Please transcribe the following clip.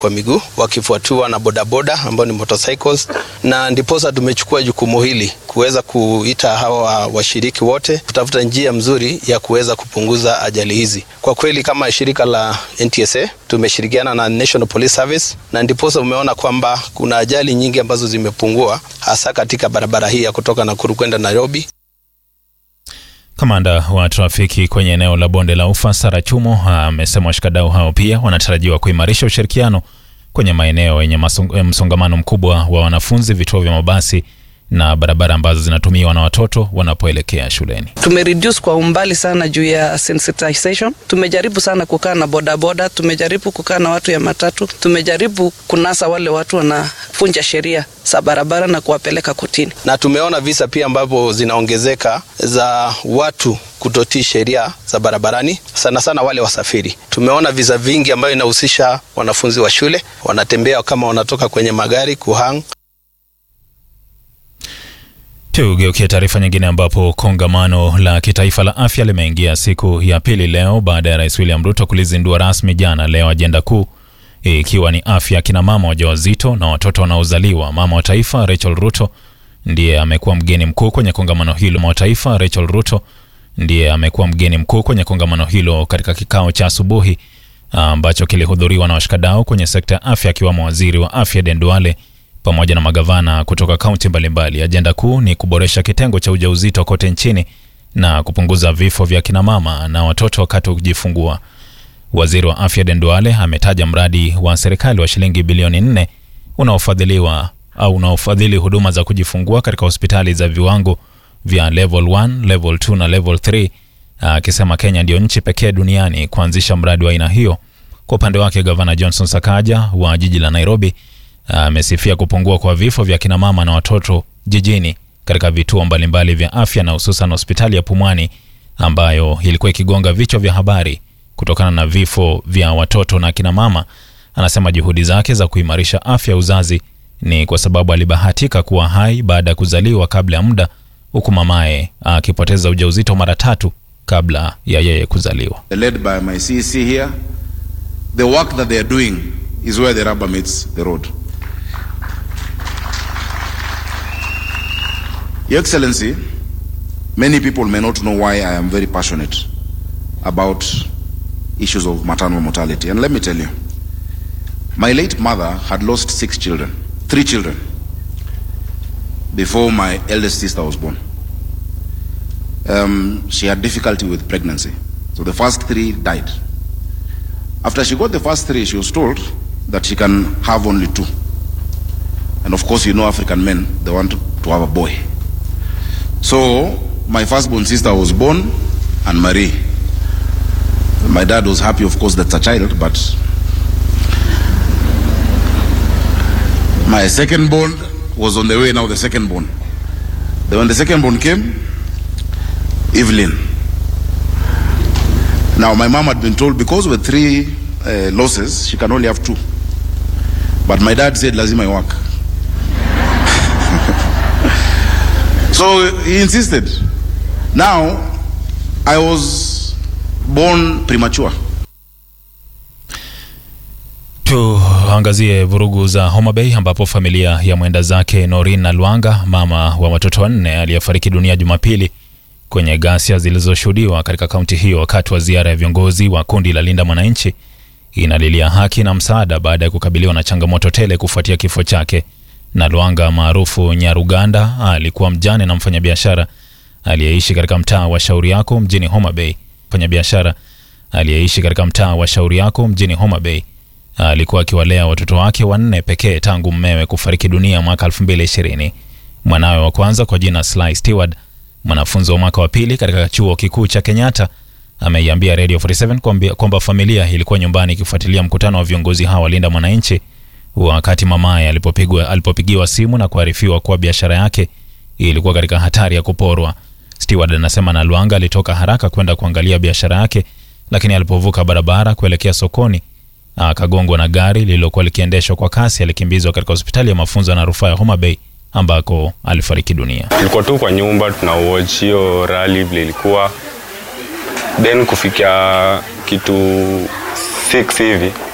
kwa miguu wakifuatiwa na bodaboda ambao ni motorcycles, na ndiposa tumechukua jukumu hili kuweza kuita hawa washiriki wote kutafuta njia mzuri ya kuweza kupunguza ajali hizi. Kwa kweli kama shirika la NTSA tumeshirikiana na National Police Service, na ndiposa umeona kwamba kuna ajali nyingi ambazo zimepungua hasa katika barabara hii ya kutoka Nakuru kwenda Nairobi. Kamanda wa trafiki kwenye eneo la bonde la Ufa Sara Chumo amesema washikadau hao pia wanatarajiwa kuimarisha ushirikiano kwenye maeneo yenye msongamano mkubwa wa wanafunzi, vituo vya mabasi na barabara ambazo zinatumiwa na watoto wanapoelekea shuleni. Tumereduce kwa umbali sana juu ya sensitization. Tumejaribu sana kukaa na bodaboda, tumejaribu kukaa na watu ya matatu, tumejaribu kunasa wale watu wanafunja sheria za barabara na kuwapeleka kotini, na tumeona visa pia ambavyo zinaongezeka za watu kutotii sheria za barabarani, sana sana wale wasafiri. Tumeona visa vingi ambayo inahusisha wanafunzi wa shule wanatembea kama wanatoka kwenye magari kuhang Tugeukie taarifa nyingine ambapo kongamano la kitaifa la afya limeingia siku ya pili leo baada ya Rais William Ruto kulizindua rasmi jana leo, ajenda kuu ikiwa ni afya ya kina mama wajawazito na watoto wanaozaliwa. Mama wa taifa Rachel Ruto ndiye amekuwa mgeni mkuu kwenye kongamano hilo. Mama wa taifa Rachel Ruto ndiye amekuwa mgeni mkuu kwenye kongamano hilo katika kikao cha asubuhi ambacho kilihudhuriwa na washikadau kwenye sekta ya afya akiwamo waziri wa afya Den Duale pamoja na magavana kutoka kaunti mbalimbali. Ajenda kuu ni kuboresha kitengo cha ujauzito kote nchini na kupunguza vifo vya kinamama na watoto wakati wa kujifungua. Waziri wa afya Den Duale ametaja mradi wa serikali wa shilingi bilioni nne unaofadhiliwa au unaofadhili huduma za kujifungua katika hospitali za viwango vya level 1, level 2 na level 3, akisema Kenya ndiyo nchi pekee duniani kuanzisha mradi wa aina hiyo. Kwa upande wake, gavana Johnson Sakaja wa jiji la Nairobi amesifia kupungua kwa vifo vya kina mama na watoto jijini katika vituo mbalimbali vya afya na hususan hospitali ya Pumwani ambayo ilikuwa ikigonga vichwa vya habari kutokana na vifo vya watoto na kina mama. Anasema juhudi zake za kuimarisha afya uzazi ni kwa sababu alibahatika kuwa hai baada ya kuzaliwa kabla ya muda, huku mamaye akipoteza ujauzito mara tatu kabla ya yeye kuzaliwa. led by my CEC here, the work that they are doing is where the rubber meets the road. Your Excellency, many people may not know why I am very passionate about issues of maternal mortality. And let me tell you, my late mother had lost six children, three children, before my eldest sister was born. Um, she had difficulty with pregnancy. So the first three died. After she got the first three, she was told that she can have only two. And of course, you know African men, they want to have a boy. So my firstborn sister was born and Marie. My dad was happy, of course, that's a child, but my second born was on the way now, the second born. Then when the second born came, Evelyn. Now, my mom had been told because with three uh, losses, she can only have two. But my dad said, lazima work. so he insisted. Now, I was born premature. Tuangazie vurugu za Homa Bay ambapo familia ya mwenda zake Norin Nalwanga, mama wa watoto wanne aliyefariki dunia Jumapili kwenye ghasia zilizoshuhudiwa katika kaunti hiyo wakati wa ziara ya viongozi wa kundi la Linda Mwananchi inalilia haki na msaada baada ya kukabiliwa na changamoto tele kufuatia kifo chake. Nalwanga maarufu Nyaruganda alikuwa mjane na mfanyabiashara aliyeishi katika mtaa wa Shauri Yako mjini Homa Bay. Mfanyabiashara aliyeishi katika mtaa wa Shauri Yako mjini Homa Bay alikuwa akiwalea watoto wake wanne pekee tangu mmewe kufariki dunia mwaka 2020. Mwanawe wa kwanza kwa jina Sly Stewart, mwanafunzi wa mwaka wa pili katika chuo kikuu cha Kenyatta, ameiambia Radio 47 kwamba familia ilikuwa nyumbani ikifuatilia mkutano wa viongozi hawa walinda mwananchi wakati mamaye alipopigwa alipopigiwa simu na kuarifiwa kuwa biashara yake ilikuwa katika hatari ya kuporwa. Stewart anasema Nalwanga alitoka haraka kwenda kuangalia biashara yake, lakini alipovuka barabara kuelekea sokoni akagongwa na gari lililokuwa likiendeshwa kwa kasi. Alikimbizwa katika hospitali ya mafunzo na rufaa ya Homa Bay ambako alifariki dunia. Tulikuwa tu kwa nyumba tuna watch hiyo rally vile ilikuwa, then kufikia kitu 6 hivi